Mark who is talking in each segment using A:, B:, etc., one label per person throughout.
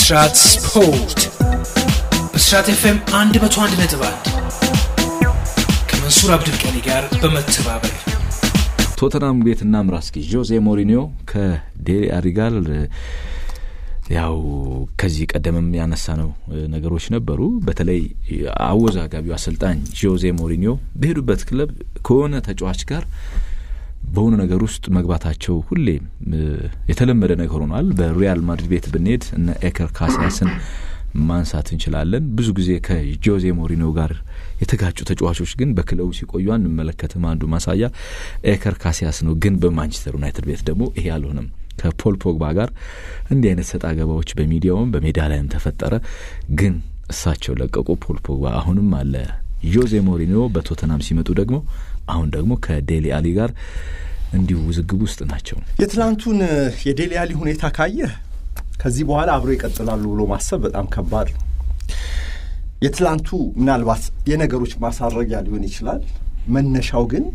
A: ብስራት ስፖርት ብስራት ኤፍኤም 101 ነጥብ 1 ከመንሱር አብዱልቀኒ ጋር በመተባበር
B: ቶተናም ቤት እናምራ እስኪ ጆዜ ሞሪኒዮ ከዴሊ አሊ ጋር ያው ከዚህ ቀደምም ያነሳ ነው ነገሮች ነበሩ። በተለይ አወዛጋቢው አሰልጣኝ ጆዜ ሞሪኒዮ በሄዱበት ክለብ ከሆነ ተጫዋች ጋር በሆነ ነገር ውስጥ መግባታቸው ሁሌም የተለመደ ነገር ሆኗል። በሪያል ማድሪድ ቤት ብንሄድ እነ ኤከር ካሲያስን ማንሳት እንችላለን። ብዙ ጊዜ ከጆዜ ሞሪኒዮ ጋር የተጋጩ ተጫዋቾች ግን በክለቡ ሲቆዩ አንመለከትም። አንዱ ማሳያ ኤከር ካሲያስ ነው። ግን በማንቸስተር ዩናይትድ ቤት ደግሞ ይሄ አልሆነም። ከፖል ፖግባ ጋር እንዲህ አይነት ሰጣ ገባዎች በሚዲያውም በሜዳ ላይም ተፈጠረ። ግን እሳቸው ለቀቁ። ፖል ፖግባ አሁንም አለ። ጆዜ ሞሪኒዮ በቶተናም ሲመጡ ደግሞ አሁን ደግሞ ከዴሊ አሊ ጋር እንዲሁ ውዝግብ ውስጥ ናቸው።
C: የትላንቱን የዴሊ አሊ ሁኔታ ካየህ ከዚህ በኋላ አብሮ ይቀጥላሉ ብሎ ማሰብ በጣም ከባድ ነው። የትላንቱ ምናልባት የነገሮች ማሳረጊያ ሊሆን ይችላል። መነሻው ግን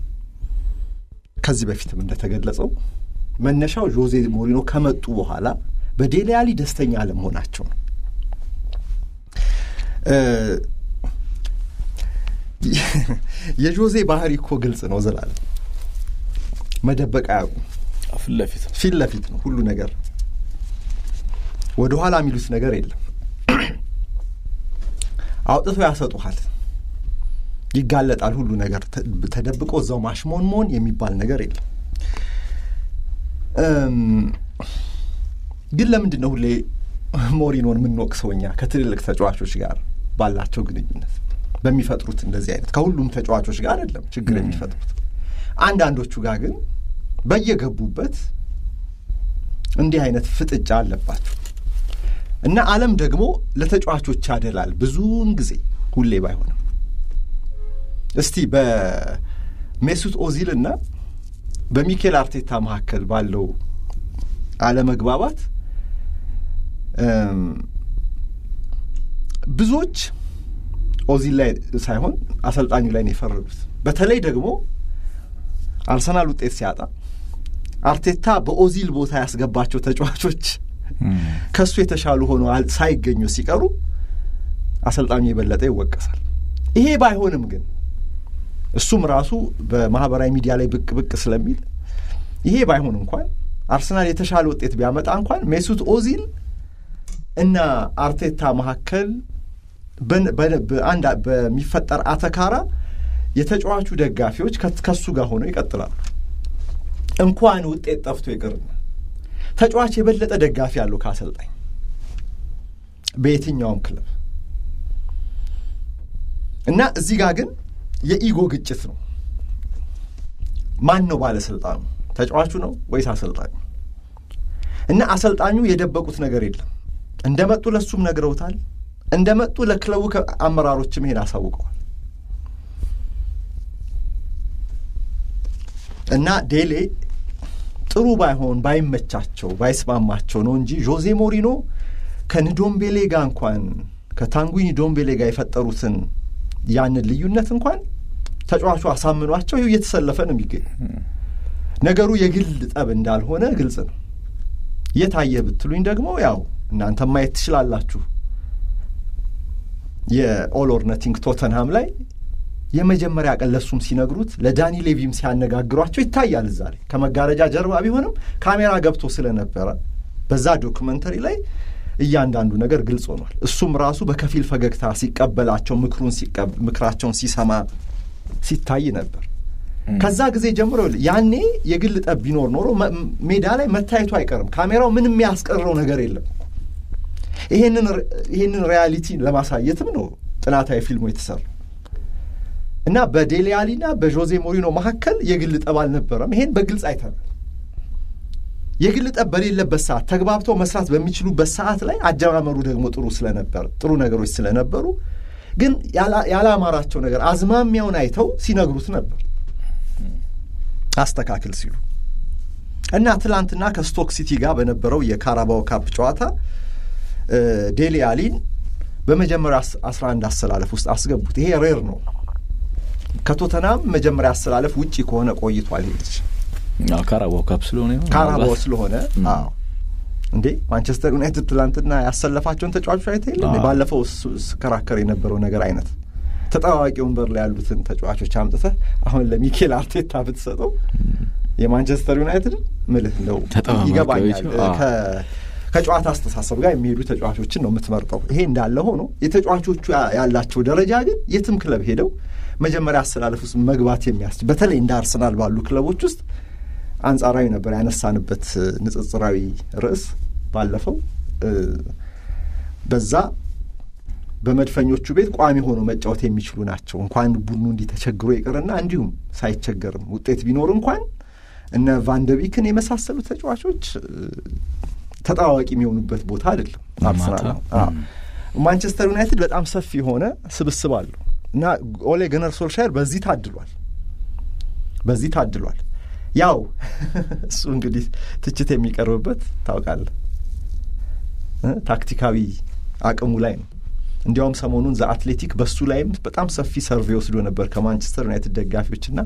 C: ከዚህ በፊትም እንደተገለጸው መነሻው ጆዜ ሞሪኖ ከመጡ በኋላ በዴሊ አሊ ደስተኛ አለመሆናቸው ነው። የጆዜ ባህሪ እኮ ግልጽ ነው። ዘላለም መደበቅ አያውቁም።
B: ፊት ለፊት
C: ፊት ለፊት ነው ሁሉ ነገር። ወደ ኋላ የሚሉት ነገር የለም። አውጥተው ያሰጡሃል። ይጋለጣል ሁሉ ነገር። ተደብቆ እዛው ማሽሞን መሆን የሚባል ነገር የለም። ግን ለምንድን ነው ሁሌ ሞሪኖን የምንወቅሰው እኛ ከትልልቅ ተጫዋቾች ጋር ባላቸው ግንኙነት በሚፈጥሩት እንደዚህ አይነት ከሁሉም ተጫዋቾች ጋር አይደለም ችግር የሚፈጥሩት አንዳንዶቹ ጋር ግን በየገቡበት እንዲህ አይነት ፍጥጫ አለባቸው እና ዓለም ደግሞ ለተጫዋቾች ያደላል ብዙውን ጊዜ ሁሌ ባይሆንም። እስቲ በሜሱት ኦዚል እና በሚኬል አርቴታ መካከል ባለው አለመግባባት ብዙዎች ኦዚል ላይ ሳይሆን አሰልጣኙ ላይ ነው የፈረዱት። በተለይ ደግሞ አርሰናል ውጤት ሲያጣ አርቴታ በኦዚል ቦታ ያስገባቸው ተጫዋቾች ከእሱ የተሻሉ ሆኖ ሳይገኙ ሲቀሩ አሰልጣኙ የበለጠ ይወቀሳል። ይሄ ባይሆንም ግን እሱም ራሱ በማህበራዊ ሚዲያ ላይ ብቅ ብቅ ስለሚል ይሄ ባይሆን እንኳን አርሰናል የተሻለ ውጤት ቢያመጣ እንኳን ሜሱት ኦዚል እና አርቴታ መካከል በአንድ በሚፈጠር አተካራ የተጫዋቹ ደጋፊዎች ከሱ ጋር ሆነው ይቀጥላሉ። እንኳን ውጤት ጠፍቶ ይቅርና ተጫዋች የበለጠ ደጋፊ ያለው ከአሰልጣኝ በየትኛውም ክለብ እና እዚህ ጋር ግን የኢጎ ግጭት ነው። ማን ነው ባለስልጣኑ? ተጫዋቹ ነው ወይስ አሰልጣኙ? እና አሰልጣኙ የደበቁት ነገር የለም። እንደመጡ ለሱም ነግረውታል። እንደመጡ ለክለቡ አመራሮችም ይሄን አሳውቀዋል። እና ዴሌ ጥሩ ባይሆን ባይመቻቸው ባይስማማቸው ነው እንጂ ጆዜ ሞሪኖ ከንዶምቤሌ ጋር እንኳን ከታንጉኝ ዶምቤሌ ጋር የፈጠሩትን ያንን ልዩነት እንኳን ተጫዋቹ አሳምኗቸው ይኸው እየተሰለፈ ነው የሚገኝ። ነገሩ የግል ጠብ እንዳልሆነ ግልጽ ነው። የታየ ብትሉኝ ደግሞ ያው እናንተ ማየት ትችላላችሁ። የኦል ኦር ነቲንግ ቶተንሃም ላይ የመጀመሪያ ቀን ለሱም ሲነግሩት ለዳኒ ሌቪም ሲያነጋግሯቸው ይታያል። እዛ ላይ ከመጋረጃ ጀርባ ቢሆንም ካሜራ ገብቶ ስለነበረ በዛ ዶክመንተሪ ላይ እያንዳንዱ ነገር ግልጽ ሆኗል። እሱም ራሱ በከፊል ፈገግታ ሲቀበላቸው ምክሩን ምክራቸውን ሲሰማ ሲታይ ነበር። ከዛ ጊዜ ጀምሮ ያኔ የግል ጠብ ቢኖር ኖሮ ሜዳ ላይ መታየቱ አይቀርም። ካሜራው ምንም የሚያስቀረው ነገር የለም። ይሄንን ሪያሊቲ ለማሳየትም ነው ጥናታዊ ፊልሙ የተሰራ እና በዴሊ አሊና በዦዜ ሞሪኖ መካከል የግል ጠብ አልነበረም። ይሄን በግልጽ አይተናል። የግል ጠብ በሌለበት ሰዓት ተግባብተው መስራት በሚችሉበት ሰዓት ላይ አጀማመሩ ደግሞ ጥሩ ስለነበር ጥሩ ነገሮች ስለነበሩ ግን ያላማራቸው ነገር አዝማሚያውን አይተው ሲነግሩት ነበር አስተካክል ሲሉ እና ትላንትና ከስቶክ ሲቲ ጋር በነበረው የካራባው ካፕ ጨዋታ ዴሊ አሊን በመጀመሪያ አስራ አንድ አሰላለፍ ውስጥ አስገቡት። ይሄ ሬር ነው። ከቶተናም መጀመሪያ አሰላለፍ ውጪ ከሆነ ቆይቷል። ይሄ ልጅ
B: ካራባው ካፕ ስለሆነ
C: ካራባው ስለሆነ አዎ እንዴ ማንቸስተር ዩናይትድ ትላንትና ያሰለፋቸውን ተጫዋቾች አይተ የለ ባለፈው ስከራከር የነበረው ነገር አይነት ተጠባባቂ ወንበር ላይ ያሉትን ተጫዋቾች አምጥተህ አሁን ለሚኬል አርቴታ ብትሰጠው የማንቸስተር ዩናይትድ ምልህ ነው ይገባኛል። ከጨዋታ አስተሳሰብ ጋር የሚሄዱ ተጫዋቾችን ነው የምትመርጠው። ይሄ እንዳለ ሆኖ የተጫዋቾቹ ያላቸው ደረጃ ግን የትም ክለብ ሄደው መጀመሪያ አሰላለፍ ውስጥ መግባት የሚያስችል በተለይ እንደ አርሰናል ባሉ ክለቦች ውስጥ አንጻራዊ ነበር ያነሳንበት ንጽጽራዊ ርዕስ ባለፈው በዛ በመድፈኞቹ ቤት ቋሚ ሆኖ መጫወት የሚችሉ ናቸው። እንኳን ቡድኑ እንዲህ ተቸግሮ ይቅርና እንዲሁም ሳይቸገርም ውጤት ቢኖር እንኳን እነ ቫንደቢክን የመሳሰሉ ተጫዋቾች ተጣዋቂ የሚሆኑበት ቦታ አይደለም አርሰናል ነው። ማንቸስተር ዩናይትድ በጣም ሰፊ የሆነ ስብስብ አለው እና ኦሌ ገነር ሶልሻየር በዚህ ታድሏል፣ በዚህ ታድሏል። ያው እሱ እንግዲህ ትችት የሚቀርብበት ታውቃለህ ታክቲካዊ አቅሙ ላይ ነው። እንዲያውም ሰሞኑን ዘ አትሌቲክ በሱ ላይም በጣም ሰፊ ሰርቬ ወስዶ ነበር ከማንቸስተር ዩናይትድ ደጋፊዎችና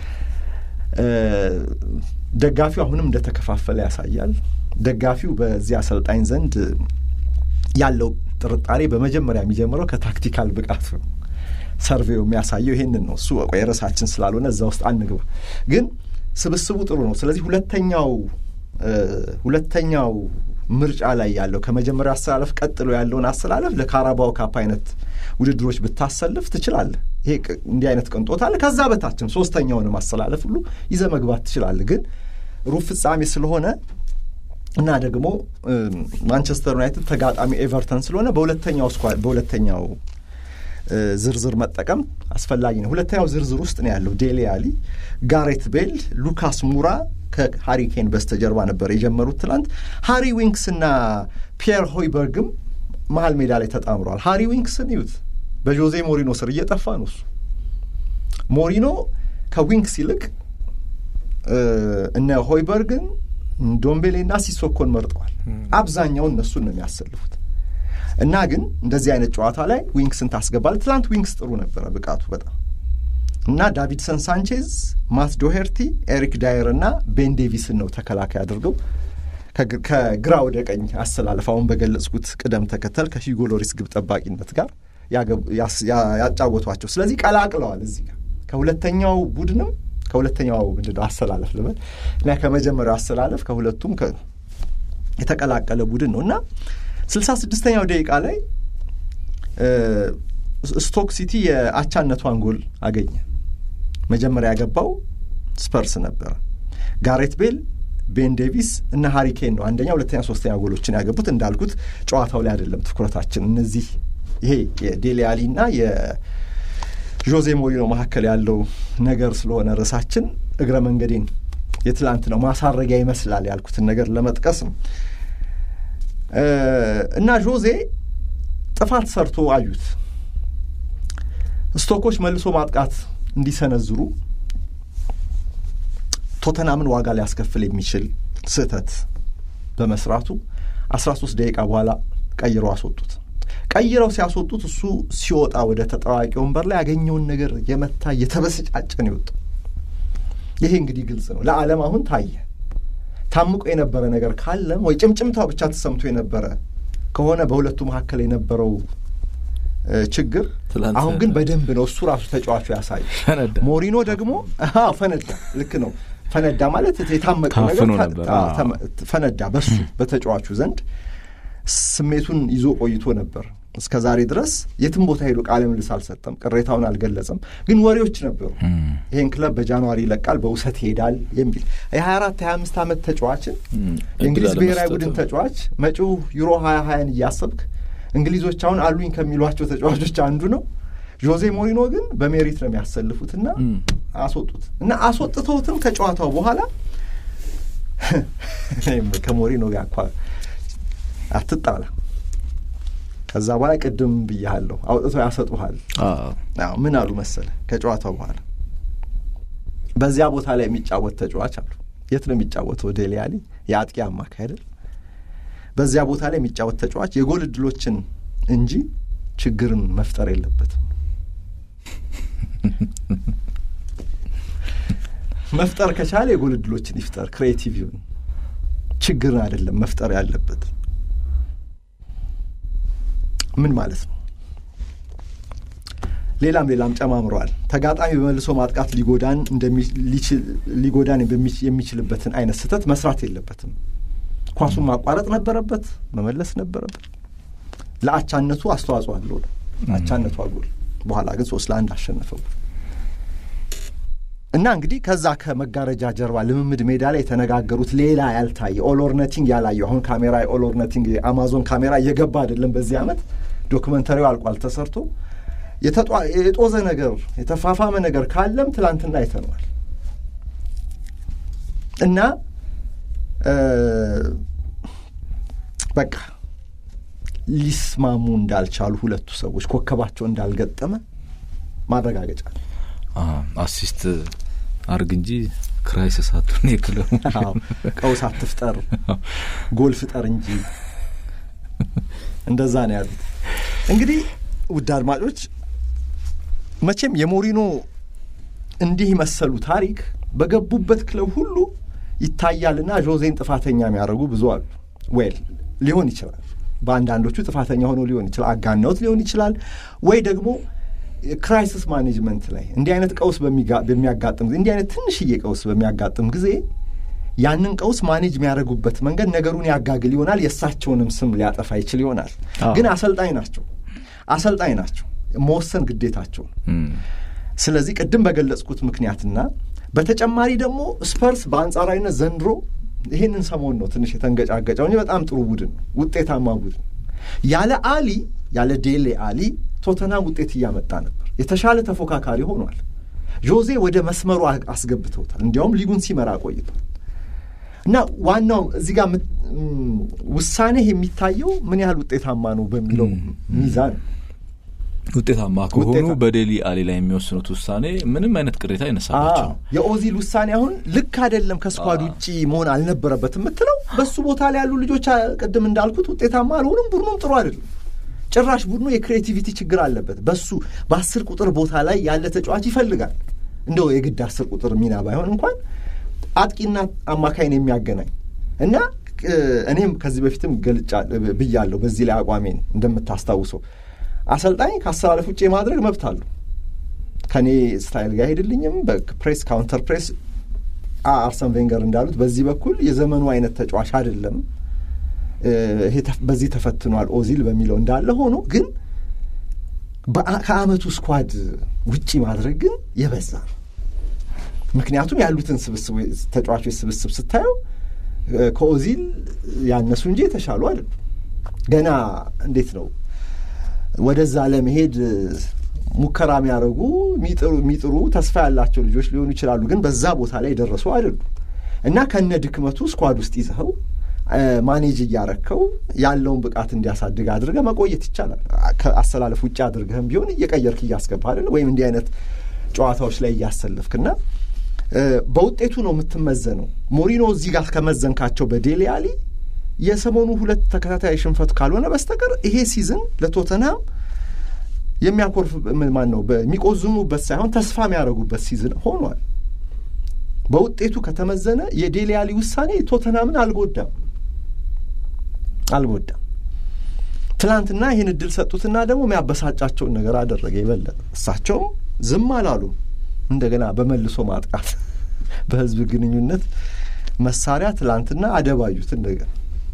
C: ደጋፊው አሁንም እንደተከፋፈለ ያሳያል። ደጋፊው በዚህ አሰልጣኝ ዘንድ ያለው ጥርጣሬ በመጀመሪያ የሚጀምረው ከታክቲካል ብቃት ነው። ሰርቬው የሚያሳየው ይሄንን ነው። እሱ ቆይ ርዕሳችን ስላልሆነ እዛ ውስጥ አንግባ። ግን ስብስቡ ጥሩ ነው። ስለዚህ ሁለተኛው ሁለተኛው ምርጫ ላይ ያለው ከመጀመሪያ አሰላለፍ ቀጥሎ ያለውን አሰላለፍ ለካራባው ካፕ አይነት ውድድሮች ብታሰልፍ ትችላለህ። ይሄ እንዲህ አይነት ቅንጦት አለ። ከዛ በታችም ሶስተኛውንም አሰላለፍ ሁሉ ይዘህ መግባት ትችላለህ። ግን ሩብ ፍጻሜ ስለሆነ እና ደግሞ ማንቸስተር ዩናይትድ ተጋጣሚ ኤቨርተን ስለሆነ በሁለተኛው ስኳድ በሁለተኛው ዝርዝር መጠቀም አስፈላጊ ነው። ሁለተኛው ዝርዝር ውስጥ ነው ያለው ዴሌ አሊ፣ ጋሬት ቤል፣ ሉካስ ሙራ ከሃሪኬን በስተጀርባ ነበር የጀመሩት ትላንት። ሃሪ ዊንክስ እና ፒየር ሆይበርግም መሀል ሜዳ ላይ ተጣምረዋል። ሃሪ ዊንክስን ይዩት፣ በጆዜ ሞሪኖ ስር እየጠፋ ነው እሱ። ሞሪኖ ከዊንክስ ይልቅ እነ ሆይበርግን ዶምቤሌና ሲሶኮን መርጠዋል። አብዛኛውን እነሱን ነው የሚያሰልፉት እና ግን እንደዚህ አይነት ጨዋታ ላይ ዊንክስን ታስገባል። ትላንት ዊንክስ ጥሩ ነበረ ብቃቱ በጣም እና ዳቪድሰን ሳንቼዝ፣ ማት ዶሄርቲ፣ ኤሪክ ዳየር እና ቤን ዴቪስን ነው ተከላካይ አድርገው ከግራ ወደ ቀኝ አሰላለፍ አሁን በገለጽኩት ቅደም ተከተል ከሂጎ ሎሪስ ግብ ጠባቂነት ጋር ያጫወቷቸው። ስለዚህ ቀላቅለዋል እዚህ ጋር ከሁለተኛው ቡድንም ከሁለተኛው ምንድን ነው አሰላለፍ ልበል እና ከመጀመሪያው አሰላለፍ ከሁለቱም የተቀላቀለ ቡድን ነው እና ስልሳ ስድስተኛው ደቂቃ ላይ ስቶክ ሲቲ የአቻነቷን ጎል አገኘ። መጀመሪያ ያገባው ስፐርስ ነበረ። ጋሬት ቤል፣ ቤን ዴቪስ እና ሃሪኬን ነው አንደኛ፣ ሁለተኛ፣ ሶስተኛ ጎሎችን ያገቡት። እንዳልኩት ጨዋታው ላይ አይደለም ትኩረታችን። እነዚህ ይሄ የዴሌ አሊ እና የዦዜ ሞሪኖ መካከል ያለው ነገር ስለሆነ ርዕሳችን እግረ መንገዴን የትላንት ነው ማሳረጊያ ይመስላል ያልኩትን ነገር ለመጥቀስ ነው እና ዦዜ ጥፋት ሰርቶ አዩት። ስቶኮች መልሶ ማጥቃት እንዲሰነዝሩ ቶተናምን ዋጋ ሊያስከፍል የሚችል ስህተት በመስራቱ አስራ ሶስት ደቂቃ በኋላ ቀይረው አስወጡት። ቀይረው ሲያስወጡት እሱ ሲወጣ ወደ ተጠዋቂ ወንበር ላይ ያገኘውን ነገር የመታ እየተበሰጫጨ ነው የወጣው። ይሄ እንግዲህ ግልጽ ነው ለዓለም አሁን ታየ። ታምቆ የነበረ ነገር ካለም ወይ ጭምጭምታው ብቻ ተሰምቶ የነበረ ከሆነ በሁለቱ መካከል የነበረው ችግር አሁን ግን በደንብ ነው እሱ ራሱ ተጫዋቹ ያሳይ። ሞሪኖ ደግሞ ፈነዳ። ልክ ነው ፈነዳ ማለት የታመቀው ነገር ፈነዳ። በሱ በተጫዋቹ ዘንድ ስሜቱን ይዞ ቆይቶ ነበር እስከ ዛሬ ድረስ የትም ቦታ ሄዶ ቃለ ምልልስ አልሰጠም፣ ቅሬታውን አልገለጸም። ግን ወሬዎች ነበሩ። ይህን ክለብ በጃንዋሪ ይለቃል፣ በውሰት ይሄዳል የሚል የሀያ አራት የሀያ አምስት ዓመት ተጫዋችን የእንግሊዝ ብሔራዊ ቡድን ተጫዋች መጪው ዩሮ ሀያ ሀያን እያሰብክ እንግሊዞች አሁን አሉኝ ከሚሏቸው ተጫዋቾች አንዱ ነው። ጆዜ ሞሪኖ ግን በሜሪት ነው የሚያሰልፉትና አስወጡት እና አስወጥተውትም ከጨዋታው በኋላ ከሞሪኖ ጋር እኳ አትጣላ ከዛ በኋላ ቅድም ብያሃለሁ አውጥተው ያሰጡሃል። ምን አሉ መሰለ ከጨዋታው በኋላ በዚያ ቦታ ላይ የሚጫወት ተጫዋች አሉ። የት ነው የሚጫወተው? ዴሌ አሊ የአጥቂ አማካይ አይደል? በዚያ ቦታ ላይ የሚጫወት ተጫዋች የጎል እድሎችን እንጂ ችግርን መፍጠር የለበትም። መፍጠር ከቻለ የጎል እድሎችን ይፍጠር፣ ክሬቲቭ ይሁን። ችግርን አይደለም መፍጠር ያለበት። ምን ማለት ነው? ሌላም ሌላም ጨማምረዋል። ተጋጣሚ በመልሶ ማጥቃት ሊጎዳን ሊጎዳን የሚችልበትን አይነት ስህተት መስራት የለበትም። ኳሱን ማቋረጥ ነበረበት፣ መመለስ ነበረበት። ለአቻነቱ አስተዋጽኦ አለው። አቻነቱ አጎል በኋላ ግን ሶስት ለአንድ አሸነፈው እና እንግዲህ ከዛ ከመጋረጃ ጀርባ ልምምድ ሜዳ ላይ የተነጋገሩት ሌላ ያልታየ ኦሎርነቲንግ ያላየው አሁን ካሜራ ኦሎርነቲንግ አማዞን ካሜራ እየገባ አይደለም። በዚህ ዓመት ዶክመንተሪው አልቋል ተሰርቶ የጦዘ ነገር የተፋፋመ ነገር ካለም ትላንትና አይተነዋል እና በቃ ሊስማሙ እንዳልቻሉ ሁለቱ ሰዎች ኮከባቸው እንዳልገጠመ ማረጋገጫ
B: አሲስት አርግ እንጂ ክራይሲስ አቱን የክለቡ
C: ቀውስ አትፍጠር፣ ጎል ፍጠር እንጂ እንደዛ ነው ያሉት። እንግዲህ ውድ አድማጮች መቼም የሞሪኖ እንዲህ መሰሉ ታሪክ በገቡበት ክለብ ሁሉ ይታያልና ዦዜን ጥፋተኛ የሚያደርጉ ብዙ አሉ። ዌል ሊሆን ይችላል። በአንዳንዶቹ ጥፋተኛ ሆኖ ሊሆን ይችላል፣ አጋናውት ሊሆን ይችላል። ወይ ደግሞ ክራይሲስ ማኔጅመንት ላይ እንዲህ አይነት ቀውስ በሚያጋጥም ጊዜ እንዲህ አይነት ትንሽዬ ቀውስ በሚያጋጥም ጊዜ ያንን ቀውስ ማኔጅ የሚያደርጉበት መንገድ ነገሩን ያጋግል ይሆናል። የእሳቸውንም ስም ሊያጠፋ ይችል ይሆናል። ግን አሰልጣኝ ናቸው፣ አሰልጣኝ ናቸው። መወሰን ግዴታቸው ነው። ስለዚህ ቅድም በገለጽኩት ምክንያትና በተጨማሪ ደግሞ ስፐርስ በአንጻራዊነት ዘንድሮ ይህንን ሰሞን ነው ትንሽ የተንገጫገጨው እንጂ በጣም ጥሩ ቡድን ነው፣ ውጤታማ ቡድን ያለ አሊ ያለ ዴሌ አሊ ቶተናም ውጤት እያመጣ ነበር። የተሻለ ተፎካካሪ ሆኗል። ጆዜ ወደ መስመሩ አስገብተውታል። እንዲያውም ሊጉን ሲመራ ቆይቷል እና ዋናው እዚህ ጋር ውሳኔ የሚታየው ምን ያህል ውጤታማ ነው በሚለው ሚዛን
B: ውጤታማ ከሆኑ በዴሊ አሊ ላይ የሚወስኑት ውሳኔ ምንም አይነት ቅሬታ አይነሳባቸው።
C: የኦዚል ውሳኔ አሁን ልክ አይደለም፣ ከስኳድ ውጭ መሆን አልነበረበት የምትለው በሱ ቦታ ላይ ያሉ ልጆች ቅድም እንዳልኩት ውጤታማ አልሆኑም። ቡድኑም ጥሩ አይደለም። ጭራሽ ቡድኑ የክሬቲቪቲ ችግር አለበት። በሱ በአስር ቁጥር ቦታ ላይ ያለ ተጫዋች ይፈልጋል። እንደው የግድ አስር ቁጥር ሚና ባይሆን እንኳን አጥቂና አማካይን የሚያገናኝ እና እኔም ከዚህ በፊትም ገልጫ ብያለሁ። በዚህ ላይ አቋሜን እንደምታስታውሰው አሰልጣኝ ከአሰላለፍ ውጭ የማድረግ መብት አለው። ከእኔ ስታይል ጋር አይሄድልኝም። በፕሬስ ካውንተር ፕሬስ አርሰን ቬንገር እንዳሉት በዚህ በኩል የዘመኑ አይነት ተጫዋች አይደለም፣ በዚህ ተፈትኗል ኦዚል በሚለው እንዳለ ሆኖ ግን ከአመቱ ስኳድ ውጪ ማድረግ ግን የበዛ ነው። ምክንያቱም ያሉትን ስብስብ ተጫዋቾች ስብስብ ስታየው ከኦዚል ያነሱ እንጂ የተሻሉ አይደሉም። ገና እንዴት ነው ወደዛ ለመሄድ ሙከራ የሚያደርጉ የሚጥሩ ተስፋ ያላቸው ልጆች ሊሆኑ ይችላሉ፣ ግን በዛ ቦታ ላይ የደረሱ አይደሉም እና ከነ ድክመቱ ስኳድ ውስጥ ይዘኸው ማኔጅ እያረከው ያለውን ብቃት እንዲያሳድግ አድርገህ መቆየት ይቻላል። ከአሰላለፍ ውጭ አድርገህም ቢሆን እየቀየርክ እያስገባ አይደለ ወይም እንዲህ አይነት ጨዋታዎች ላይ እያሰለፍክና በውጤቱ ነው የምትመዘነው። ሞሪኖ እዚህ ጋር ከመዘንካቸው በዴሊ አሊ የሰሞኑ ሁለት ተከታታይ ሽንፈት ካልሆነ በስተቀር ይሄ ሲዝን ለቶተንሃም የሚያኮርፍ ማን ነው የሚቆዝሙበት ሳይሆን ተስፋ የሚያደርጉበት ሲዝን ሆኗል። በውጤቱ ከተመዘነ የዴሊ አሊ ውሳኔ ቶተንሃምን አልጎዳም አልጎዳም። ትናንትና ይህን እድል ሰጡትና ደግሞ የሚያበሳጫቸውን ነገር አደረገ የበለጠ። እሳቸውም ዝም አላሉም። እንደገና በመልሶ ማጥቃት በህዝብ ግንኙነት መሳሪያ ትላንትና አደባዩት። እንደገና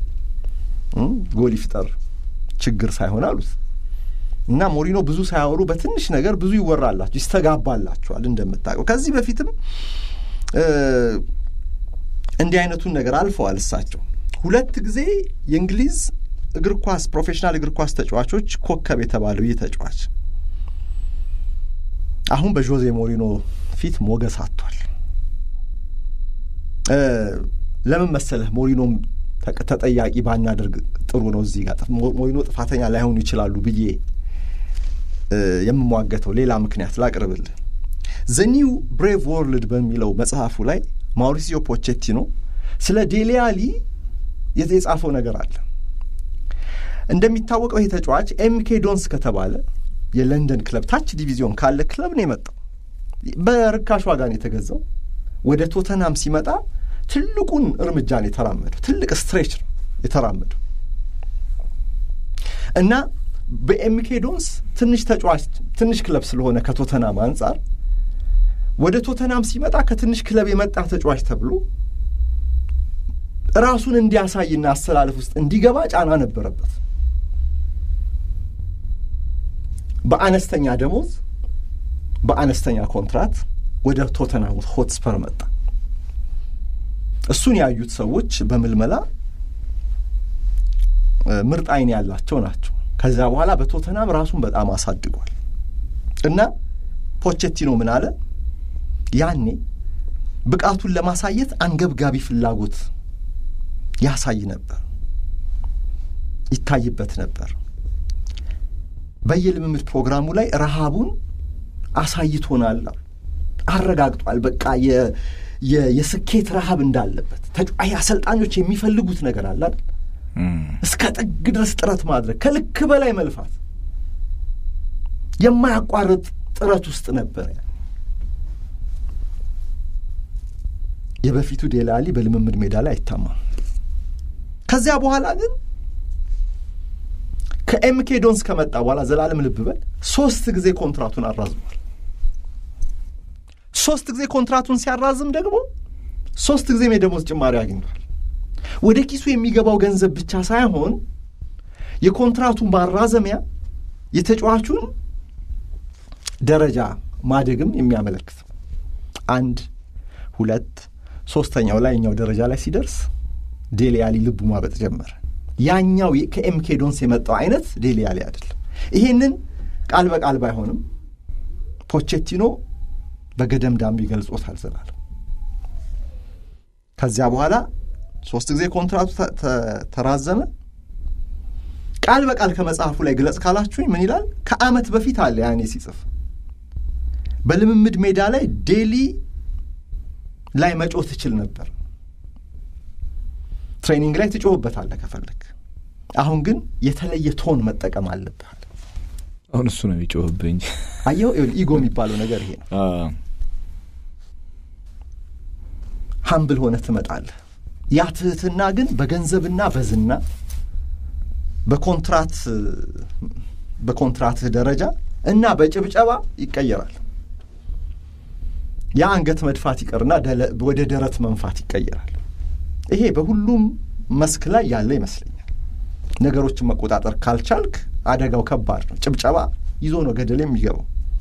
C: ጎል ይፍጠር ችግር ሳይሆን አሉት እና ሞሪኖ ብዙ ሳያወሩ በትንሽ ነገር ብዙ ይወራላቸው ይስተጋባላቸዋል። እንደምታውቀው ከዚህ በፊትም እንዲህ አይነቱን ነገር አልፈዋል። እሳቸው ሁለት ጊዜ የእንግሊዝ እግር ኳስ ፕሮፌሽናል እግር ኳስ ተጫዋቾች ኮከብ የተባለው ይህ ተጫዋች አሁን በዦዜ ሞሪኖ ፊት ሞገስ አጥቷል። ለምን መሰለህ ሞሪኖም ተጠያቂ ባናደርግ ጥሩ ነው። እዚህ ጋር ሞሪኖ ጥፋተኛ ላይሆኑ ይችላሉ ብዬ የምሟገተው ሌላ ምክንያት ላቅርብልህ። ዘኒው ብሬቭ ወርልድ በሚለው መጽሐፉ ላይ ማውሪሲዮ ፖቼቲኖ ስለ ዴሊ አሊ የጻፈው ነገር አለ። እንደሚታወቀው ይህ ተጫዋች ኤምኬ ዶንስ ከተባለ የለንደን ክለብ ታች ዲቪዚዮን ካለ ክለብ ነው የመጣው። በርካሽ ዋጋ ነው የተገዛው። ወደ ቶተናም ሲመጣ ትልቁን እርምጃ ነው የተራመደው። ትልቅ ስትሬች ነው የተራመደው እና በኤምኬ ዶንስ ትንሽ ተጫዋች ትንሽ ክለብ ስለሆነ ከቶተናም አንጻር ወደ ቶተናም ሲመጣ ከትንሽ ክለብ የመጣ ተጫዋች ተብሎ ራሱን እንዲያሳይና አሰላለፍ ውስጥ እንዲገባ ጫና ነበረበት። በአነስተኛ ደሞዝ በአነስተኛ ኮንትራት ወደ ቶተናም ሆትስፐር መጣ። እሱን ያዩት ሰዎች በምልመላ ምርጥ ዓይን ያላቸው ናቸው። ከዚያ በኋላ በቶተናም ራሱን በጣም አሳድጓል እና ፖቼቲኖ ምን አለ? ያኔ ብቃቱን ለማሳየት አንገብጋቢ ፍላጎት ያሳይ ነበር፣ ይታይበት ነበር። በየልምምድ ፕሮግራሙ ላይ ረሃቡን አሳይቶናል፣ አረጋግጧል። በቃ የስኬት ረሃብ እንዳለበት አሰልጣኞች የሚፈልጉት ነገር አለ አይደል? እስከ ጥግ ድረስ ጥረት ማድረግ፣ ከልክ በላይ መልፋት፣ የማያቋርጥ ጥረት ውስጥ ነበር። የበፊቱ ዴላ አሊ በልምምድ ሜዳ ላይ አይታማም። ከዚያ በኋላ ግን ከኤምኬ ዶንስ ከመጣ በኋላ ዘላለም ልብ በል ሶስት ጊዜ ኮንትራቱን አራዝሟል። ሶስት ጊዜ ኮንትራቱን ሲያራዝም ደግሞ ሶስት ጊዜም የደሞዝ ጭማሪ አግኝቷል። ወደ ኪሱ የሚገባው ገንዘብ ብቻ ሳይሆን የኮንትራቱን ማራዘሚያ የተጫዋቹን ደረጃ ማደግም የሚያመለክት አንድ ሁለት ሶስተኛው ላይኛው ደረጃ ላይ ሲደርስ ዴሌ አሊ ልቡ ማበጥ ጀመረ። ያኛው ከኤምኬ ዶንስ የመጣው አይነት ዴሌ አሊ አይደለም። ይሄንን ቃል በቃል ባይሆንም ፖቼቲኖ በገደም ዳምቢ ገልጾታል ዘላለም። ከዚያ በኋላ ሶስት ጊዜ ኮንትራቱ ተራዘመ። ቃል በቃል ከመጽሐፉ ላይ ግለጽ ካላችሁኝ ምን ይላል? ከዓመት በፊት አለ ያኔ ሲጽፍ በልምምድ ሜዳ ላይ ዴሊ ላይ መጮህ ትችል ነበር። ትሬኒንግ ላይ ትጮህበታለህ ከፈለግ። አሁን ግን የተለየ ቶን መጠቀም አለብህ።
B: አሁን እሱ ነው የሚጮህብህ እንጂ
C: አየው፣ ኢጎ የሚባለው ነገር ይሄ ነው። ሀምብል ሆነ ትመጣለህ። ያ ትህትና ግን በገንዘብና በዝና በኮንትራት በኮንትራትህ ደረጃ እና በጭብጨባ ይቀየራል። ያ አንገት መድፋት ይቀርና ወደ ደረት መንፋት ይቀየራል። ይሄ በሁሉም መስክ ላይ ያለ ይመስለኛል። ነገሮችን መቆጣጠር ካልቻልክ አደጋው ከባድ ነው። ጭብጨባ ይዞ ነው ገደል የሚገባው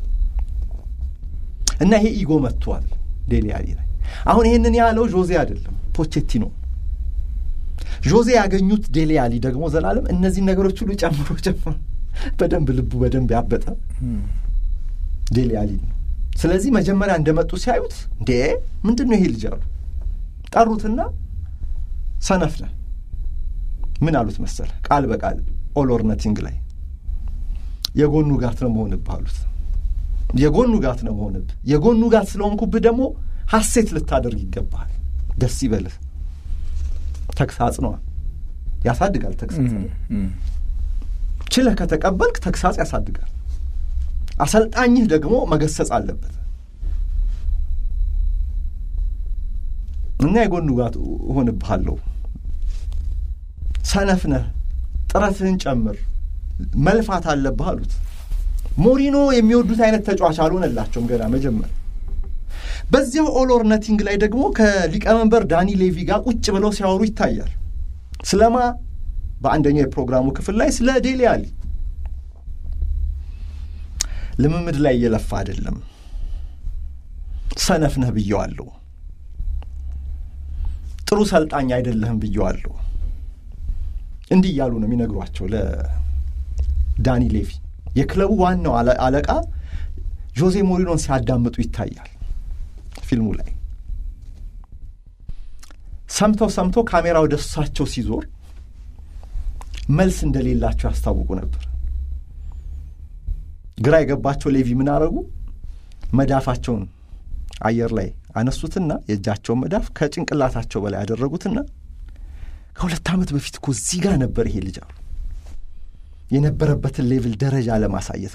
C: እና ይሄ ኢጎ መጥቷል ዴሊ አሊ ላይ። አሁን ይህንን ያለው ጆዜ አይደለም ፖቼቲኖ። ጆዜ ያገኙት ዴሊ አሊ ደግሞ ዘላለም እነዚህን ነገሮች ሁሉ ጨምሮ ጨምሮ በደንብ ልቡ በደንብ ያበጠ ዴሊ አሊ ነው። ስለዚህ መጀመሪያ እንደመጡ ሲያዩት እንዴ ምንድን ነው ይሄ ልጅ አሉ። ጠሩትና ሰነፍ ነህ ምን አሉት መሰለ ቃል በቃል ኦል ኦር ነቲንግ ላይ የጎኑ ጋት ነው መሆንብህ አሉት። የጎኑ ጋት ነው መሆንብህ። የጎኑ ጋት ስለሆንኩብህ ደግሞ ሐሴት ልታደርግ ይገባሃል። ደስ ይበልህ። ተግሳጽ ነዋ፣ ያሳድጋል። ተግሳጽ ችለህ ከተቀበልክ ተግሳጽ ያሳድጋል። አሰልጣኝህ ደግሞ መገሰጽ አለበት እና የጎኑ ጋት እሆንብሃለሁ፣ ሰነፍ ነህ፣ ጥረትህን ጨምር፣ መልፋት አለብህ አሉት። ሞሪኖ የሚወዱት አይነት ተጫዋች አልሆነላቸውም ገና መጀመር። በዚያው ኦል ኦር ነቲንግ ላይ ደግሞ ከሊቀመንበር ዳኒ ሌቪ ጋር ቁጭ ብለው ሲያወሩ ይታያል። ስለማ በአንደኛው የፕሮግራሙ ክፍል ላይ ስለ ዴሊ አሊ ልምምድ ላይ እየለፋ አይደለም፣ ሰነፍ ነህ ብየዋለሁ፣ ጥሩ ሰልጣኝ አይደለህም ብየዋለሁ። እንዲህ እያሉ ነው የሚነግሯቸው ለዳኒ ሌቪ። የክለቡ ዋናው አለቃ ጆዜ ሞሪኖን ሲያዳምጡ ይታያል ፊልሙ ላይ። ሰምተው ሰምተው ካሜራ ወደ እሳቸው ሲዞር መልስ እንደሌላቸው ያስታውቁ ነበር። ግራ የገባቸው ሌቪ ምን አረጉ? መዳፋቸውን አየር ላይ አነሱትና የእጃቸውን መዳፍ ከጭንቅላታቸው በላይ ያደረጉትና ከሁለት ዓመት በፊት እኮ እዚህ ጋር ነበር ይሄ ልጅ አሉ። የነበረበትን ሌቭል ደረጃ ለማሳየት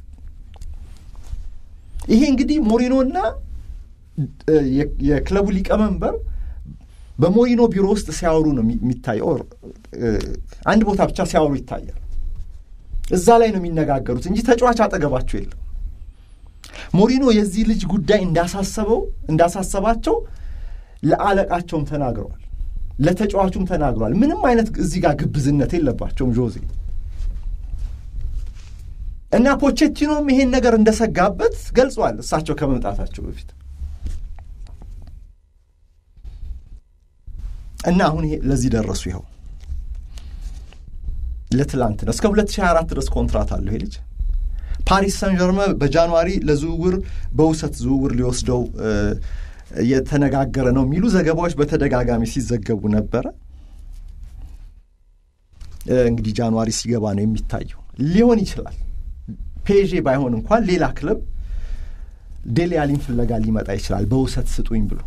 C: ይሄ እንግዲህ ሞሪኖና የክለቡ ሊቀመንበር በሞሪኖ ቢሮ ውስጥ ሲያወሩ ነው የሚታየው። አንድ ቦታ ብቻ ሲያወሩ ይታያል። እዛ ላይ ነው የሚነጋገሩት እንጂ ተጫዋች አጠገባቸው የለም። ሞሪኖ የዚህ ልጅ ጉዳይ እንዳሳሰበው እንዳሳሰባቸው ለአለቃቸውም ተናግረዋል፣ ለተጫዋቹም ተናግረዋል። ምንም አይነት እዚህ ጋር ግብዝነት የለባቸውም ጆዜ እና ፖቼቲኖም ይሄን ነገር እንደሰጋበት ገልጿል። እሳቸው ከመምጣታቸው በፊት እና አሁን ይሄ ለዚህ ደረሱ። ይኸው ለትላንት ነው። እስከ 2024 ድረስ ኮንትራት አለው ይሄ ልጅ። ፓሪስ ሰን ዠርመ በጃንዋሪ ለዝውውር በውሰት ዝውውር ሊወስደው የተነጋገረ ነው የሚሉ ዘገባዎች በተደጋጋሚ ሲዘገቡ ነበረ። እንግዲህ ጃንዋሪ ሲገባ ነው የሚታየው። ሊሆን ይችላል ፔዤ ባይሆን እንኳን ሌላ ክለብ ዴሊ አሊን ፍለጋ ሊመጣ ይችላል በውሰት ስጡኝ ብሎ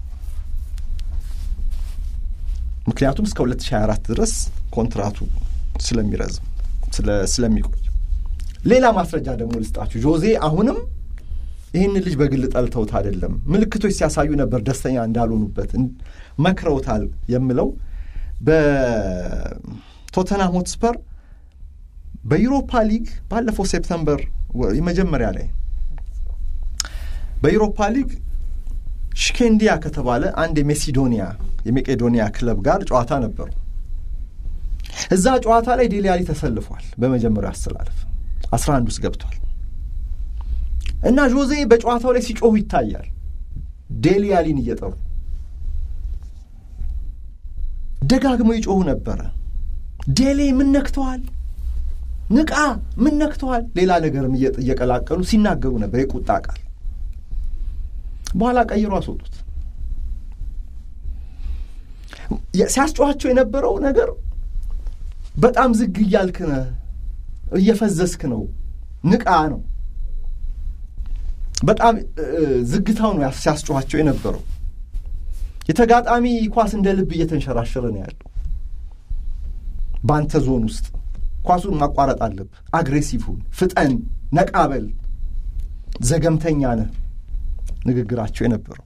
C: ምክንያቱም እስከ 2024 ድረስ ኮንትራቱ ስለሚረዝም ስለሚቆይ። ሌላ ማስረጃ ደግሞ ልስጣችሁ። ጆዜ አሁንም ይህን ልጅ በግል ጠልተውት አይደለም፣ ምልክቶች ሲያሳዩ ነበር ደስተኛ እንዳልሆኑበት መክረውታል የምለው በቶተናም ሆትስፐር በዩሮፓ ሊግ ባለፈው ሴፕተምበር መጀመሪያ ላይ በዩሮፓ ሊግ ሽኬንዲያ ከተባለ አንድ የሜሲዶኒያ የሜቄዶኒያ ክለብ ጋር ጨዋታ ነበሩ። እዛ ጨዋታ ላይ ዴሊ አሊ ተሰልፏል። በመጀመሪያው አሰላለፍ አስራ አንድ ውስጥ ገብቷል እና ጆዜ በጨዋታው ላይ ሲጮሁ ይታያል። ዴሊ አሊን እየጠሩ ደጋግመው ይጮሁ ነበረ። ዴሌ ምን ነክተዋል? ንቃ፣ ምን ነክተዋል? ሌላ ነገርም እየቀላቀሉ ሲናገሩ ነበር፣ የቁጣ ቃል። በኋላ ቀይሮ አስወጡት። ሲያስጨዋቸው የነበረው ነገር በጣም ዝግ እያልክ ነህ፣ እየፈዘስክ ነው፣ ንቃ ነው። በጣም ዝግታው ነው ሲያስጨዋቸው የነበረው። የተጋጣሚ ኳስ እንደ ልብ እየተንሸራሸረ ነው ያለው በአንተ ዞን ውስጥ ኳሱን ማቋረጥ አለብህ። አግሬሲቭ ሁን፣ ፍጠን፣ ነቃበል፣ ዘገምተኛ ነህ ንግግራቸው የነበረው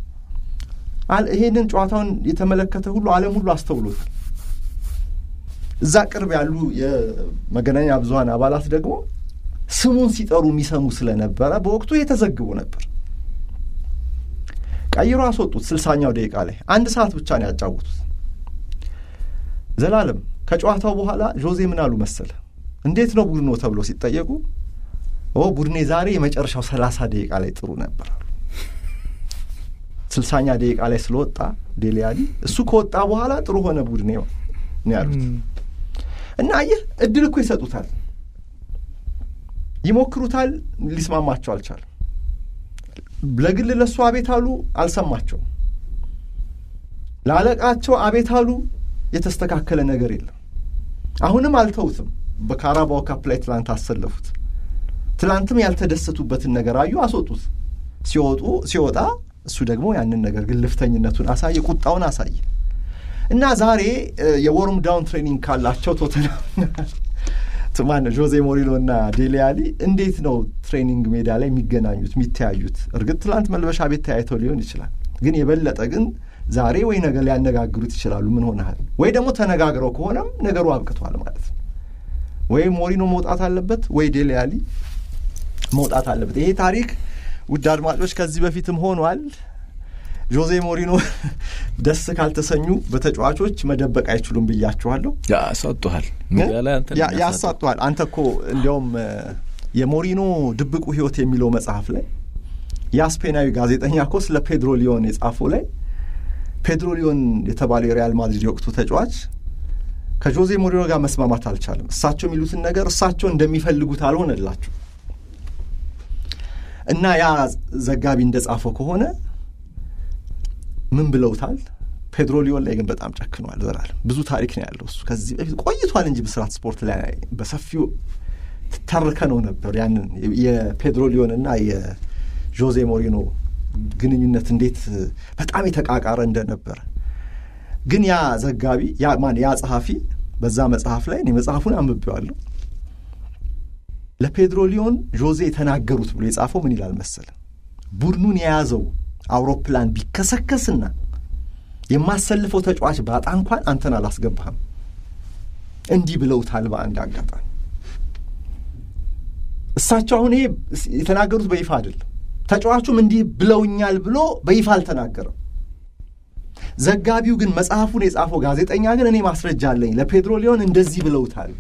C: ይሄንን ጨዋታውን የተመለከተ ሁሉ ዓለም ሁሉ አስተውሎታል። እዛ ቅርብ ያሉ የመገናኛ ብዙኃን አባላት ደግሞ ስሙን ሲጠሩ የሚሰሙ ስለነበረ በወቅቱ የተዘግቡ ነበር። ቀይሮ አስወጡት። ስልሳኛው ደቂቃ ላይ አንድ ሰዓት ብቻ ነው ያጫወቱት። ዘላለም ከጨዋታው በኋላ ጆዜ ምን አሉ መሰለ? እንዴት ነው ቡድኖ ተብሎ ሲጠየቁ ኦ ቡድኔ ዛሬ የመጨረሻው ሰላሳ ደቂቃ ላይ ጥሩ ነበር አሉ። ስልሳኛ ደቂቃ ላይ ስለወጣ ዴሊ አሊ እሱ ከወጣ በኋላ ጥሩ ሆነ ቡድኔ ነው ያሉት። እና አየህ እድል እኮ ይሰጡታል፣ ይሞክሩታል፣ ሊስማማቸው አልቻለም። ለግል ለእሱ አቤት አሉ፣ አልሰማቸውም። ለአለቃቸው አቤት አሉ፣ የተስተካከለ ነገር የለም። አሁንም አልተውትም። በካራባው ካፕ ላይ ትላንት አሰለፉት። ትላንትም ያልተደሰቱበትን ነገር አዩ፣ አስወጡት። ሲወጡ ሲወጣ እሱ ደግሞ ያንን ነገር ግልፍተኝነቱን አሳየ፣ ቁጣውን አሳየ እና ዛሬ የዎርም ዳውን ትሬኒንግ ካላቸው ቶተንሃም ማን ጆዜ ሞሪኖ እና ዴሊ አሊ እንዴት ነው ትሬኒንግ ሜዳ ላይ የሚገናኙት የሚተያዩት? እርግጥ ትላንት መልበሻ ቤት ተያይተው ሊሆን ይችላል፣ ግን የበለጠ ግን ዛሬ ወይ ነገ ሊያነጋግሩት ይችላሉ። ምን ሆነሃል? ወይ ደግሞ ተነጋግረው ከሆነም ነገሩ አብቅቷል ማለት ነው። ወይ ሞሪኖ መውጣት አለበት፣ ወይ ዴሊ አሊ መውጣት አለበት። ይሄ ታሪክ ውድ አድማጮች ከዚህ በፊትም ሆኗል። ጆዜ ሞሪኖ ደስ ካልተሰኙ በተጫዋቾች መደበቅ አይችሉም ብያችኋለሁ።
B: ያሳጡሃል፣
C: ያሳጡሃል። አንተ እኮ እንዲያውም የሞሪኖ ድብቁ ሕይወት የሚለው መጽሐፍ ላይ ያ ስፔናዊ ጋዜጠኛ እኮ ስለ ፔድሮ ሊዮን የጻፈው ላይ ፔድሮ ሊዮን የተባለው የሪያል ማድሪድ የወቅቱ ተጫዋች ከጆዜ ሞሪኖ ጋር መስማማት አልቻለም። እሳቸው የሚሉትን ነገር እሳቸው እንደሚፈልጉት አልሆነላቸው እና ያ ዘጋቢ እንደጻፈው ከሆነ ምን ብለውታል? ፔድሮ ሊዮን ላይ ግን በጣም ጨክኗል። ዘላለም ብዙ ታሪክ ነው ያለው እሱ ከዚህ በፊት ቆይቷል እንጂ ብስራት ስፖርት ላይ በሰፊው ተርከ ነው ነበር ያንን የፔድሮ ሊዮን እና የጆዜ ሞሪኖ ግንኙነት እንዴት በጣም የተቃቃረ እንደነበረ ግን ያ ዘጋቢ ያ ማን ያ ጸሐፊ በዛ መጽሐፍ ላይ እኔ መጽሐፉን አንብቤዋለሁ። ለፔድሮ ሊዮን ጆዜ የተናገሩት ብሎ የጻፈው ምን ይላል መሰለ ቡድኑን የያዘው አውሮፕላን ቢከሰከስና የማሰልፈው ተጫዋች ባጣ እንኳን አንተን አላስገባህም። እንዲህ ብለውታል በአንድ አጋጣሚ። እሳቸው አሁን ይሄ የተናገሩት በይፋ አይደለም። ተጫዋቹም እንዲህ ብለውኛል ብሎ በይፋ አልተናገረም። ዘጋቢው ግን መጽሐፉን የጻፈው ጋዜጠኛ ግን እኔ ማስረጃ አለኝ ለፔድሮ ሊዮን እንደዚህ ብለውታል፣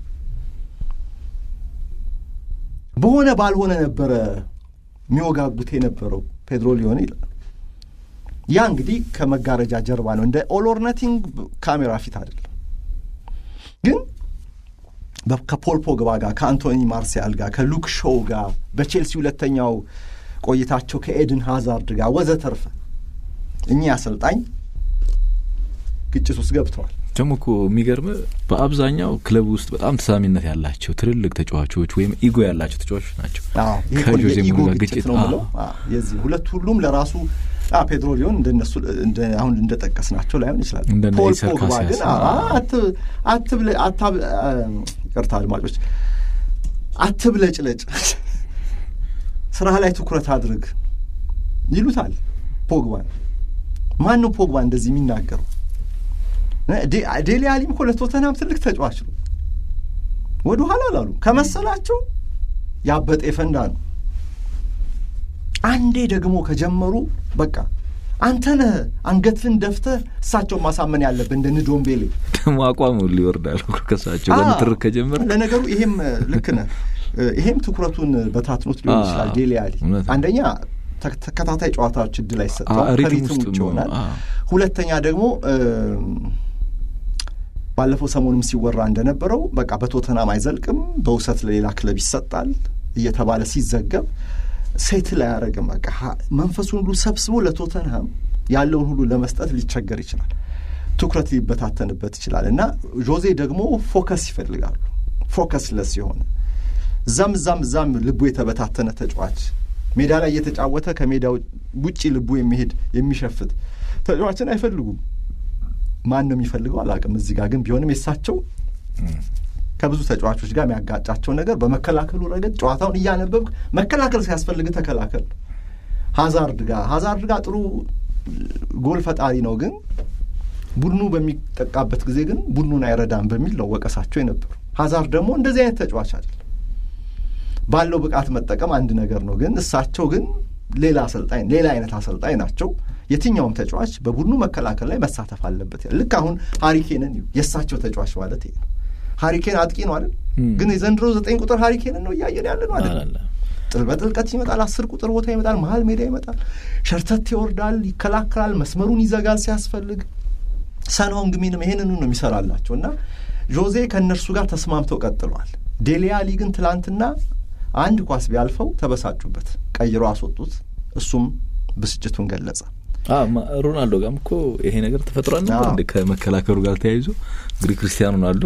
C: በሆነ ባልሆነ ነበረ የሚወጋጉት የነበረው ፔድሮ ሊዮን ይላል። ያ እንግዲህ ከመጋረጃ ጀርባ ነው፣ እንደ ኦል ኦር ነቲንግ ካሜራ ፊት አይደለም። ግን ከፖል ፖግባ ጋር ከአንቶኒ ማርሲያል ጋር ከሉክ ሾው ጋር በቼልሲ ሁለተኛው ቆይታቸው ከኤድን ሃዛርድ ጋር ወዘተርፈ እኚህ አሰልጣኝ ግጭት ውስጥ ገብተዋል።
B: ደግሞ እኮ የሚገርም በአብዛኛው ክለብ ውስጥ በጣም ተሳሚነት ያላቸው ትልልቅ ተጫዋቾች ወይም ኢጎ ያላቸው ተጫዋቾች ናቸው።
C: ከጆዜ ኢጎ ግጭት ነው ብለው የዚህ ሁለት ሁሉም ለራሱ ፔድሮ ሊሆን እንደነሱ አሁን እንደጠቀስ ናቸው ላይሆን ይችላል። ፖል ፖግባ ግን አትብለ ይቅርታ አድማጮች፣ አትብለጭለጭ፣ ስራ ላይ ትኩረት አድርግ ይሉታል ፖግባን። ማን ነው ፖግባ እንደዚህ የሚናገረው? ዴሊ አሊም እኮ ለቶተናም ትልቅ ተጫዋች ነው። ወደ ኋላ አላሉ ከመሰላቸው ያበጠ የፈንዳ ነው። አንዴ ደግሞ ከጀመሩ በቃ አንተ ነህ አንገትህን ደፍተህ እሳቸውን ማሳመን ያለብህ እንደ ንዶምቤሌ
B: ደግሞ አቋም ሁሉ ይወርዳል ከሳቸው በንትርክ ከጀመረ።
C: ለነገሩ ይሄም ልክ ነህ። ይሄም ትኩረቱን በታትኖት ሊሆን ይችላል። ዴሊ አሊ አንደኛ ተከታታይ ጨዋታዎች እድል አይሰጠዋል፣ ከሪትም ውጭ ይሆናል። ሁለተኛ ደግሞ ባለፈው ሰሞኑም ሲወራ እንደነበረው በቃ በቶተናም አይዘልቅም፣ በውሰት ለሌላ ክለብ ይሰጣል እየተባለ ሲዘገብ ሴትል አያደርግም። በቃ መንፈሱን ሁሉ ሰብስቦ ለቶተንሃም ያለውን ሁሉ ለመስጠት ሊቸገር ይችላል። ትኩረት ሊበታተንበት ይችላል እና ጆዜ ደግሞ ፎከስ ይፈልጋሉ። ፎከስ ለስ የሆነ እዛም እዛም እዛም ልቡ የተበታተነ ተጫዋች ሜዳ ላይ እየተጫወተ ከሜዳ ውጪ ልቡ የሚሄድ የሚሸፍት ተጫዋችን አይፈልጉም። ማን ነው የሚፈልገው አላውቅም። እዚህ ጋር ግን ቢሆንም የሳቸው ከብዙ ተጫዋቾች ጋር የሚያጋጫቸው ነገር በመከላከሉ ረገድ ጨዋታውን እያነበብክ መከላከል ሲያስፈልግ ተከላከል። ሀዛርድ ጋር ሀዛርድ ጋር ጥሩ ጎል ፈጣሪ ነው፣ ግን ቡድኑ በሚጠቃበት ጊዜ ግን ቡድኑን አይረዳም በሚል ነው ወቀሳቸው የነበሩ። ሀዛርድ ደግሞ እንደዚህ አይነት ተጫዋች አይደለም። ባለው ብቃት መጠቀም አንድ ነገር ነው፣ ግን እሳቸው ግን ሌላ አሰልጣኝ ሌላ አይነት አሰልጣኝ ናቸው። የትኛውም ተጫዋች በቡድኑ መከላከል ላይ መሳተፍ አለበት። ልክ አሁን ሀሪኬንን የእሳቸው ተጫዋች ማለት ይሄ ነው። ሀሪኬን አጥቂ ነው አይደል? ግን የዘንድሮ ዘጠኝ ቁጥር ሀሪኬንን ነው እያየን ያለ ነው አይደል? በጥልቀት ይመጣል፣ አስር ቁጥር ቦታ ይመጣል፣ መሀል ሜዳ ይመጣል፣ ሸርተት ይወርዳል፣ ይከላከላል፣ መስመሩን ይዘጋል ሲያስፈልግ። ሰንሆንግ ሚንም ይሄንኑ ነው የሚሰራላቸው እና ጆዜ ከእነርሱ ጋር ተስማምተው ቀጥሏል። ዴሊ አሊ ግን ትላንትና አንድ ኳስ ቢያልፈው ተበሳጩበት፣ ቀይሮ አስወጡት። እሱም ብስጭቱን ገለጸ።
B: ሮናልዶ ጋርም እኮ ይሄ ነገር ተፈጥሯል ነበር እንደ ከመከላከሉ ጋር ተያይዞ እንግዲህ ክርስቲያኖ ሮናልዶ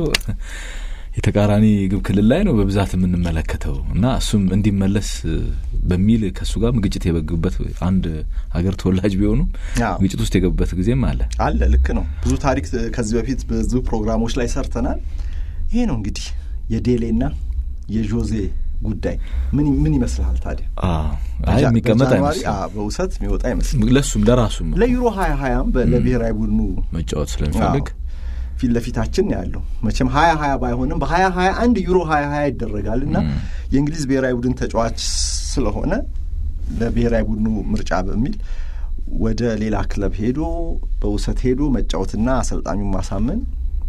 B: የተቃራኒ ግብ ክልል ላይ ነው በብዛት የምንመለከተው እና እሱም እንዲመለስ በሚል ከእሱ ጋርም ግጭት የበጉበት አንድ ሀገር ተወላጅ ቢሆኑም ግጭት ውስጥ የገቡበት ጊዜም አለ
C: አለ። ልክ ነው። ብዙ ታሪክ ከዚህ በፊት ብዙ ፕሮግራሞች ላይ ሰርተናል። ይሄ ነው እንግዲህ የዴሌና የዦዜ ጉዳይ ምን ምን ይመስልሃል ታዲያ?
B: አይ የሚቀመጥ አይመስልም።
C: በውሰት የሚወጣ አይመስልም።
B: ለሱም ለራሱም
C: ለዩሮ ሀያ ሀያም ለብሔራዊ ቡድኑ
B: መጫወት ስለሚፈልግ
C: ፊት ለፊታችን ያለው መቼም ሀያ ሀያ ባይሆንም በሀያ ሀያ አንድ ዩሮ ሀያ ሀያ ይደረጋል እና የእንግሊዝ ብሔራዊ ቡድን ተጫዋች ስለሆነ ለብሔራዊ ቡድኑ ምርጫ በሚል ወደ ሌላ ክለብ ሄዶ በውሰት ሄዶ መጫወትና አሰልጣኙን ማሳመን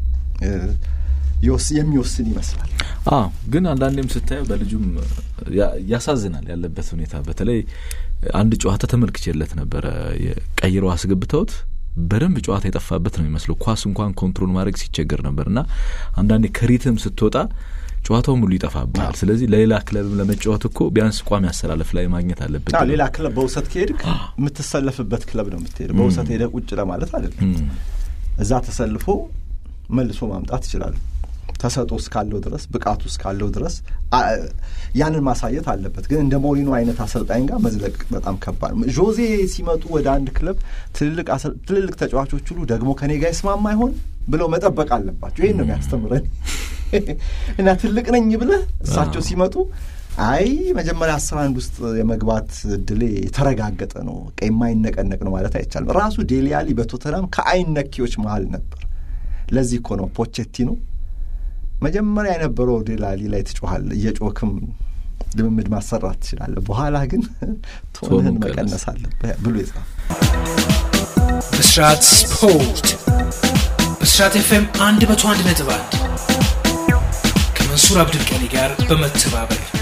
C: የሚወስን ይመስላል።
B: አዎ ግን አንዳንዴም ስታየው በልጁም ያሳዝናል ያለበት ሁኔታ። በተለይ አንድ ጨዋታ ተመልክቼለት ነበረ ቀይረው አስገብተውት በደንብ ጨዋታ የጠፋበት ነው የሚመስለው። ኳስ እንኳን ኮንትሮል ማድረግ ሲቸገር ነበር እና አንዳንዴ ከሪትም ስትወጣ ጨዋታው ሙሉ ይጠፋብሃል። ስለዚህ ለሌላ ክለብም ለመጫወት እኮ ቢያንስ ቋሚ አሰላለፍ ላይ ማግኘት አለበት።
C: ሌላ ክለብ በውሰት ከሄድክ የምትሰለፍበት ክለብ ነው የምትሄድ። በውሰት ሄደህ ቁጭ ለማለት አይደለም። እዛ ተሰልፎ መልሶ ማምጣት ይችላሉ። ተሰጦ እስካለው ድረስ ብቃቱ እስካለው ድረስ ያንን ማሳየት አለበት። ግን እንደ ሞሪኖ አይነት አሰልጣኝ ጋር መዝለቅ በጣም ከባድ ነው። ዦዜ ሲመጡ ወደ አንድ ክለብ ትልልቅ ተጫዋቾች ሁሉ ደግሞ ከኔ ጋር ይስማማ ይሆን ብለው መጠበቅ አለባቸው። ይህን ነው የሚያስተምረን እና ትልቅ ነኝ ብለህ እሳቸው ሲመጡ አይ መጀመሪያ አስራ አንድ ውስጥ የመግባት እድሌ የተረጋገጠ ነው፣ የማይነቀነቅ ነው ማለት አይቻልም። ራሱ ዴሊ አሊ በቶተናም ከአይን ነኪዎች መሀል ነበር። ለዚህ እኮ ነው ፖቼቲኖ መጀመሪያ የነበረው ዴሊ አሊ ላይ ትጮሃል፣ እየጮክም ልምምድ ማሰራት ትችላለህ፣ በኋላ ግን ቶንህን መቀነስ አለብህ ብሎ ይጻፍ።
A: ብስራት ስፖርት ብስራት ኤፍኤም አንድ መቶ አንድ ነጥብ አንድ ከመንሱር አብዱልቀኒ ጋር በመተባበር